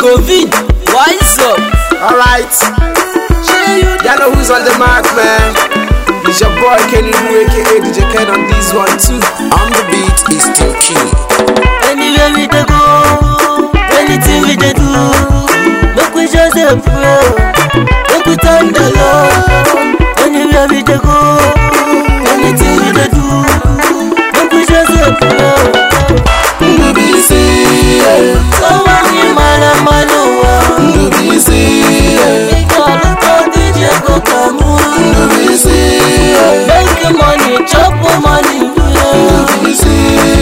Covid, wise up. Alright. Y'all know who's on the mark, man. It's your boy Kenny Wu, aka DJ Ken on this one too. On the beat is Team Key. Anywhere we dey go, anything we dey do, make we just dey pray, make we thank the Lord. Anywhere we dey go, anything we dey do, make we just dey pray. Ndubisi, Sọ́wọ́n ní màlàmáluwa, Ndubisi, ìgbà ló tó díje kò kà mú. Ndubisi, Make money, chop money, yeah. Ndubisi.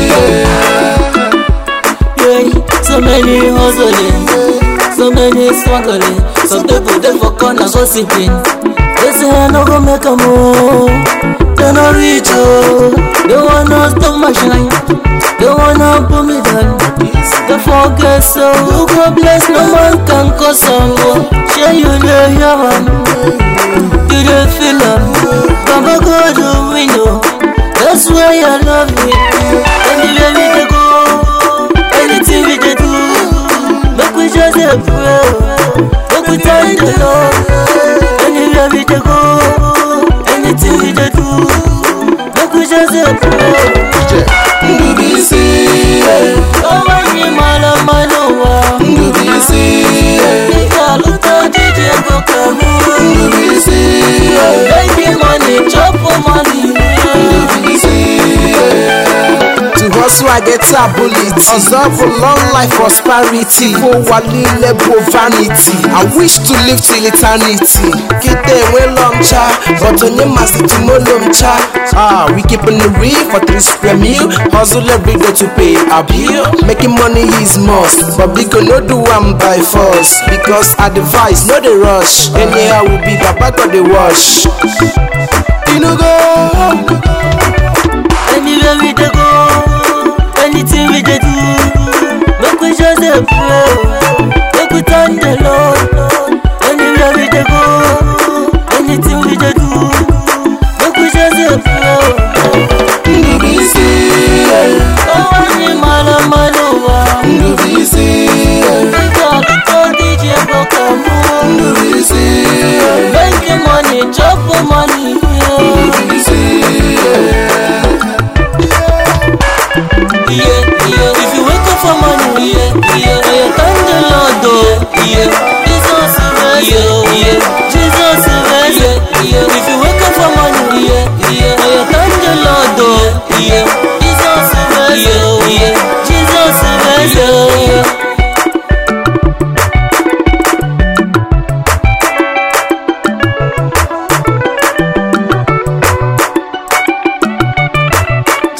Yeah, so many hustling, so many struggling. Some people they for corner gossiping. They say I no go make a move. They no reach oh. They wanna stop my shine. They wanna put me down. They forget so who go bless no man can cause some go. Share you the hear man. You the feel am. Baba God the window. That's why I love you. Anywhere we dey go. Anything we dey do, make we just dey pray, make we thank the Lord. Anywhere we dey go, anything we dey do, make we just dey pray. Ndubisi, Ọwọ́ yìí máa lọ máa lọ wá. Ndubisi, Ìgbà ló tó díje kò kà mú. Ndubisi, Making money, chop money. To hustle, I get ability. Observe a long life prosperity. Kó wà nílẹ̀ bó vanity. I wish to live till eternity. Kété ìwé long cha, but onye masị tí mo lò ń cha. Ah, we keeping the real for three square meal. Hustle every day to pay our bill. Making money is must, but biko no do am by force. Because advice no dey rush. Anyhow we be baba go dey wash. You no go. Anywhere we dey go, anything we dey do, make we just dey pray, make we thank the Lord. Anywhere we dey go, anything we dey do, make we just dey pray. Ndubisi, Ọwọ́ ní màlàmáluwa, Ndubisi, ìgbà tó tó díje kò kà mú. Ndubisi, Making money, chop money, yeah. Ndubisi. Yeah, yeah. If you wake up for money, yeah, yeah. Oh, you thank the Lord, oh, yeah. Jesus is rest, yeah, yeah. Jesus is rest, yeah, yeah. If you wake up for money, yeah, yeah. Oh, you thank the Lord, oh, yeah. Jesus is rest, yeah, yeah. Jesus is rest, yeah, yeah.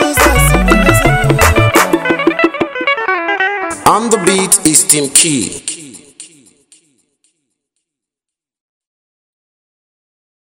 On the beat is Team Key.